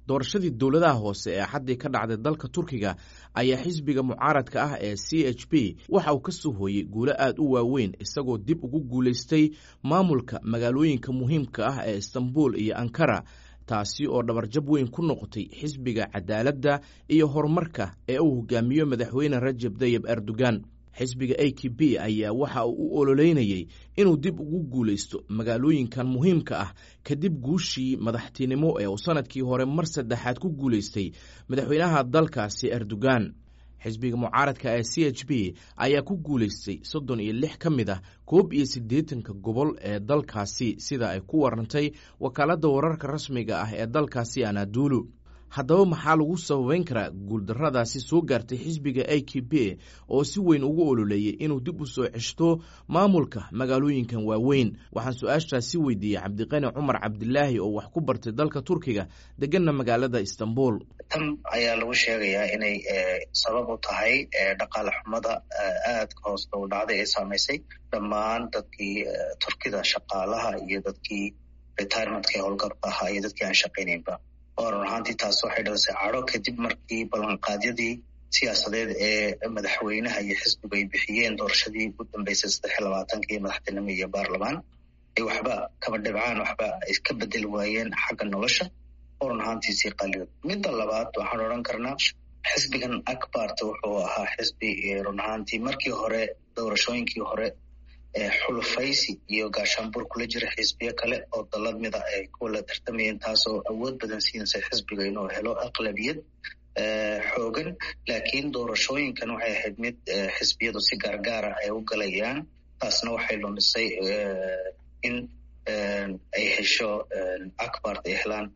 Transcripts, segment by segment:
doorashadii dowladaha hoose ee xaddii ka dhacday dalka turkiga ayaa xisbiga mucaaradka ah ee c h b waxa uu ka soo hooyey guulo aad u waaweyn isagoo dib ugu guulaystay maamulka magaalooyinka muhiimka ah ee istanbul iyo ankara taasi oo dhabarjab weyn ku noqotay xisbiga cadaaladda iyo horumarka ee uu hogaamiyo madaxweyne rajab tayib erdogan xisbiga a k b ayaa waxa uu u ololeynayey inuu dib ugu guulaysto magaalooyinkan muhiimka ah kadib guushii madaxtinimo ee uu sanadkii hore mar saddexaad ku guulaystay madaxweynaha dalkaasi erdogan xisbiga mucaaradka ee c h b ayaa ku guulaystay soddon iyo lix ka mid ah koob iyo siddeetanka gobol ee dalkaasi sida ay ku warantay wakaaladda wararka rasmiga ah ee dalkaasi anadulu haddaba maxaa lagu sababeyn karaa guuldarradaasi soo gaartay xisbiga a k b oo si weyn ugu ololeeyey inuu dib u soo ceshto maamulka magaalooyinkan waaweyn waxaan su-aashaasi weydiiyey cabdiqani cumar cabdilaahi oo wax ku bartay dalka turkiga deganna magaalada istanbul tan ayaa lagu sheegayaa inay sabab u tahay dhaqaale xumada aadka hoosta u dhacday ee saamaysay dhammaan dadkii turkida shaqaalaha iyo dadkii retirementka howlgabka ahaa iyo dadkii aan shaqaynaynba oo run ahaantii taas waxay dhalisay cadho kadib markii ballanqaadyadii siyaasadeed ee madaxweynaha iyo xisbigu ay bixiyeen doorashadii ugu dambeysay saddex iyo labaatankii madaxtinimo iyo baarlamaan ay waxba kaba dhibcaan waxba ay ka bedeli waayeen xagga nolosha oo run ahaantii sii qaliyo midda labaad waxaan odhan karnaa xisbigan akbarta wuxuu ahaa xisbi run ahaantii markii hore doorashooyinkii hore xulufaysi iyo gaashaanbuur kula jira xisbiyo kale oo dalad mida ay kuwala tartamayeen taasoo awood badan siinaysa xisbiga inuu helo aqlabiyad xoogan laakiin doorashooyinkan waxay ahayd mid xisbiyadu si gaargaara ay u galayaan taasna waxay lumisay in ay hesho akbart ay helaan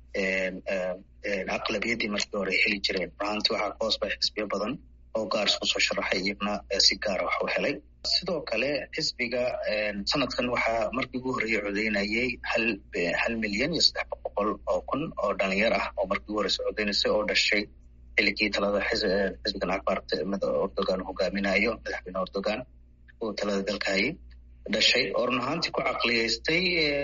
aqlabiyaddii markii hore ay heli jireen runaantii waxaa ka hoos bay xisbiyo badan oo gaar isku soo sharaxay iyagna si gaara wax u helay sidoo kale xisbiga sanadkan waxaa markii ugu horreeyey codeynayay hal hal milyan iyo saddex boqol oo kun oo dhalinyar ah oo markii ugu horreysa codeynaysay oo dhashay xiligii talada xisbigan akbart erdogan hogaaminayo madaxweyne erdogan uu talada dalka hayay dhashay oo run ahaantii ku caqliyeystay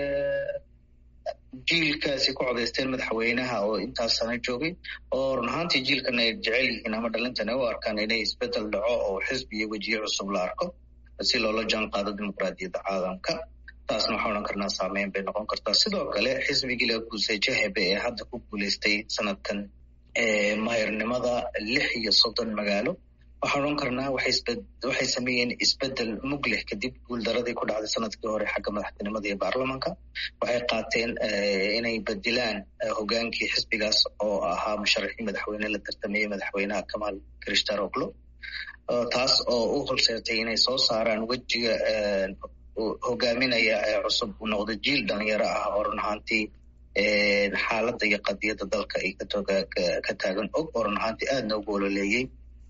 jiilkaasi ku codaysteen madaxweynaha oo intaas sana joogay oo run ahaantii jiilkan ay jecel yihiin ama dhalintan ay u arkaan inay isbedel dhaco oo xisbi iyo wejiye cusub la arko si loola jaan qaado dimuqraadiyadda caalamka taasna waxaa odhan karnaa saameyn bay noqon kartaa sidoo kale xisbigii la guusay jahebe ee hadda ku guulaystay sanadkan mahirnimada lix iyo soddon magaalo waxaan odhan karnaa waxay sameeyeen isbedel mugleh kadib guuldaradii ku dhacday sanadkii hore xagga madaxtinimada iyo baarlamanka waxay qaateen inay bedilaan hogaankii xisbigaas oo ahaa musharaxii madaxweyne la tartamayey madaxweynaha kamal krishtaroglo taas oo u horseertay inay soo saaraan wejiga hogaaminaya ee cusub uu noqdo jiil dhalinyaro ah oo run ahaantii xaaladda iyo qadiyadda dalka ay ka taagan og oo run ahaantii aadna ugu ololeeyey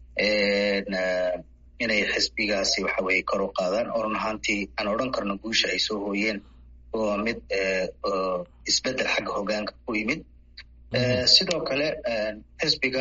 inay xisbigaasi waxa weye kor u qaadaan oo run ahaantii aan odhan karno guusha ay soo hooyeen waa mid isbedel xagga hogaanka ku yimid sidoo kale xisbiga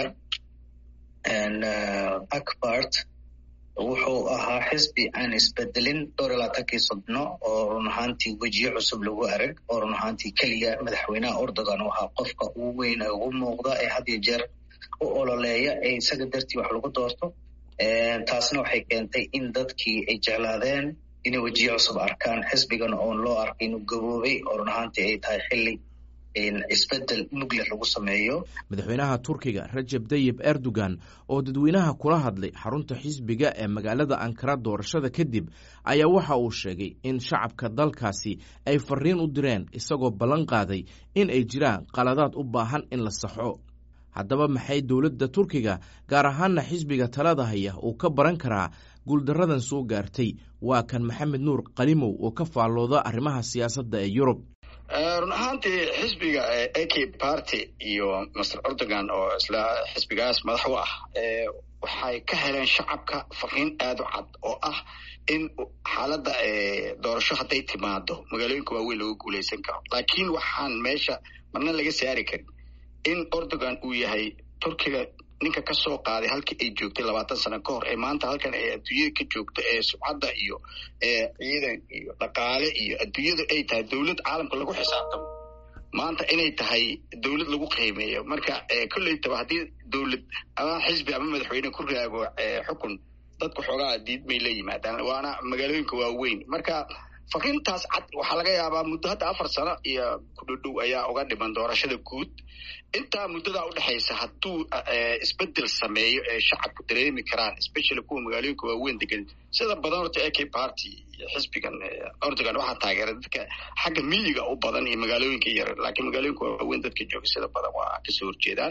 akbart wuxuu ahaa xisbi aan isbedelin dhowr iyo labaatankii sodno oo run ahaantii wejiye cusub lagu arag oo run ahaantii keliya madaxweynaha erdogan u ahaa qofka ugu weyn ee ugu muuqda ee had iyo jeer u ololeeya ee isaga dartii wax lagu doorto taasna waxay keentay in dadkii ay jeclaadeen inay wejiye cusub arkaan xisbigan oon loo arkay inuu gaboobay oo run ahaantii ay tahay xilli isbedel mugleh lagu sameeyo madaxweynaha turkiga rajab tayib erdogan oo dadweynaha kula hadlay xarunta xisbiga ee magaalada ankara doorashada kadib ayaa waxa uu sheegay in shacabka dalkaasi ay fariin u direen isagoo ballan qaaday in ay jiraan qaladaad u baahan in la saxo haddaba maxay dowladda turkiga gaar ahaana xisbiga talada haya uu ka baran karaa guuldaradan soo gaartay waa kan maxamed nuur qalimow oo ka faallooda arrimaha siyaasadda ee yurub run ahaantii xisbiga a k party iyo master erdogan oo isla xisbigaas madax u ah waxay ka heleen shacabka fariin aada u cad oo ah in xaaladda doorasho hadday timaado magaalooyinka waaweyn laga guulaysan karo laakiin waxaan meesha marna laga saari karin in erdogan uu yahay turkiga ninka ka soo qaaday halkii ay joogtay labaatan sano ka hor ee maanta halkan ay adduunyada ka joogto ee subcadda iyo ciidan iyo dhaqaale iyo adduunyada ay tahay dowlad caalamka lagu xisaabtamo maanta inay tahay dowlad lagu qiimeeyo marka kolleytaba haddii dowlad ama xisbi ama madaxweyne ku raago xukun dadku xoogaa diid may la yimaadaan waana magaalooyinka waaweyn marka fakiintaas cad waxaa laga yaabaa muddo hadda afar sano iyo kudhodhow ayaa uga dhiman doorashada guud intaa muddadaa udhexaysa hadduu isbedel sameeyo ee shacabku dareemi karaan especially kuwa magaalooyinka waaweyn degan sida badan horta a k party iyo xisbigan ordogan waxaa taageera dadka xagga miyiga u badan iyo magaalooyinka yar laakiin magaalooyinka waaweyn dadka jooga sida badan waa kasoo horjeedaan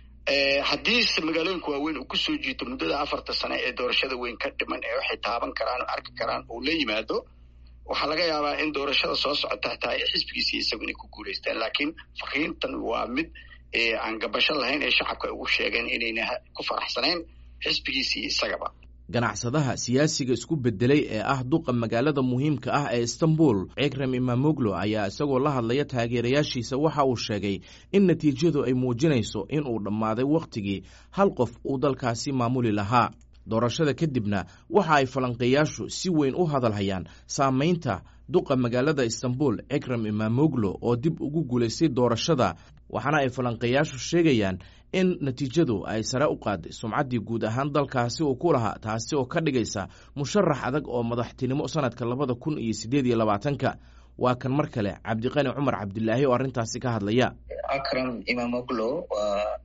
haddiise magaalooyinka waaweyn uu kusoo jiito muddada afarta sane ee doorashada weyn ka dhiman ee waxay taaban karaan oo arki karaan uu la yimaado waxaa laga yaabaa in doorashada soo socota hataa ay xisbigiisii isagu inay ku guulaystaan laakiin fakiintan waa mid aan gabasho lahayn ee shacabka ugu sheegeen inayna ku faraxsanayn xisbigiisii isagaba ganacsadaha siyaasiga isku bedelay ee ah duqa magaalada muhiimka ah ee istanbul cikrem imamoglo ayaa isagoo la hadlaya taageerayaashiisa waxa uu sheegay in natiijadu ay muujinayso in uu dhammaaday wakhtigii hal qof uu dalkaasi maamuli lahaa doorashada kadibna waxa ay falanqeeyaashu si weyn u hadalhayaan saamaynta duqa magaalada istanbul cikrem imamoglo oo dib ugu guulaystay doorashada waxaana ay falanqeeyaashu sheegayaan in natiijadu ay sare u qaaday sumcaddii guud ahaan dalkaasi uu ku lahaa taasi oo ka dhigaysa musharax adag oo madaxtinimo sanadka labada kun iyo siddeed iyo labaatanka waa kan mar kale cabdiqani cumar cabdilaahi oo arrintaasi ka hadlaya akram imamoglo waa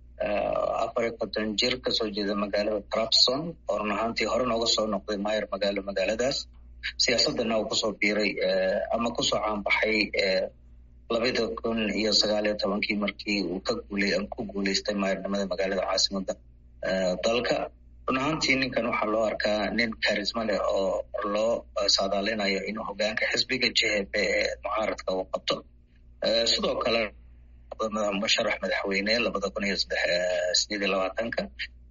afar iyo konton jir kasoo jeeda magaalada trabson oo run ahaantii hore nooga soo noqday maayar magaalo magaaladaas siyaasadana uu kusoo biiray ama kusoo caanbaxay labada kun iyo sagaal iyo tobankii markii uu ka guulay ku guulaystay maayarnimada magaalada caasimada dalka run ahaantii ninkan waxaa loo arkaa nin karisma leh oo loo saadaalinayo inuu hogaanka xisbiga j h p ee mucaaradka uu qabto sidoo kale musharax madaxweyne labada kun iyo sideed iyo labaatanka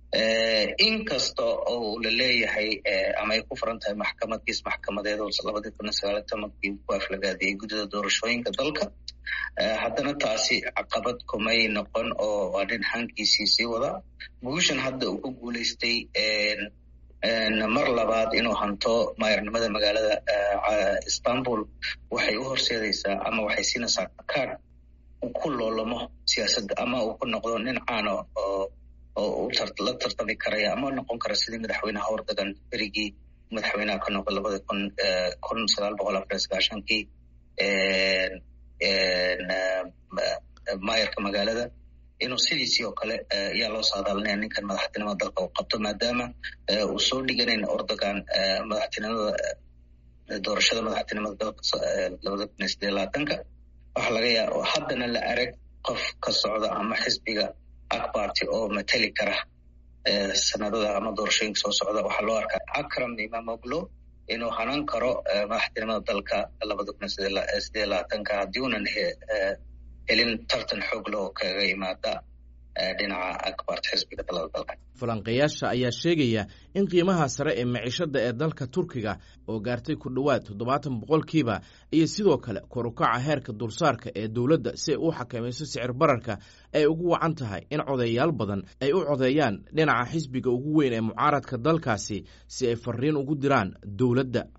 inkasta oo la leeyahay ama ay ku furan tahay maxkamad-kiis maxkamadeed oo labadii kun iyo sagaal iyo tobankii ku aflagaadiyey guddida doorashooyinka dalka haddana taasi caqabad kumay noqon oo waa nin hankiisii sii wada guushan hadda uu ku guulaystay mar labaad inuu hanto maayarnimada magaalada istanbul waxay u horseedaysaa ama waxay siinaysaa kaad uu ku loolamo siyaasadda ama uu ku noqdo nin caano oo oo la tartami karaya ama noqon kara sidii madaxweynaha hordagan berigii madaxweynaha ka noqda labada kun kun sagaal boqol afar iyo sagaashankii maayarka magaalada inuu sidiisii oo kale ayaa loo saadaalinaya ninkan madaxtinimada dalka uu qabto maadaama uu soo dhiganayn ordogan madaxtinimada doorashada madaxtinimada dalka labada kun iyo sideed labaatanka waxaa laga yaaba haddana la arag qof ka socda ama xisbiga akbarty oo mateli kara sanadada ama doorashooyinka soo socda waxaa loo arkaa akram imamoglo inuu hanan karo madaxtinimada dalka labada kun iyo sideed labaatanka haddii unan helin tartan xoog leh oo kaga yimaada dhinaca akbarta xisbiga dalada dalka falanqeeyaasha ayaa sheegaya in qiimaha sare ee maciishada ee dalka turkiga oo gaartay ku dhowaad toddobaatan boqolkiiba iyo sidoo kale korukaca heerka dulsaarka ee dowladda si ay u xakamayso sicir bararka ay ugu wacan tahay in codeeyaal badan ay u codeeyaan dhinaca xisbiga ugu weyn ee mucaaradka dalkaasi si ay fariin ugu diraan dowladda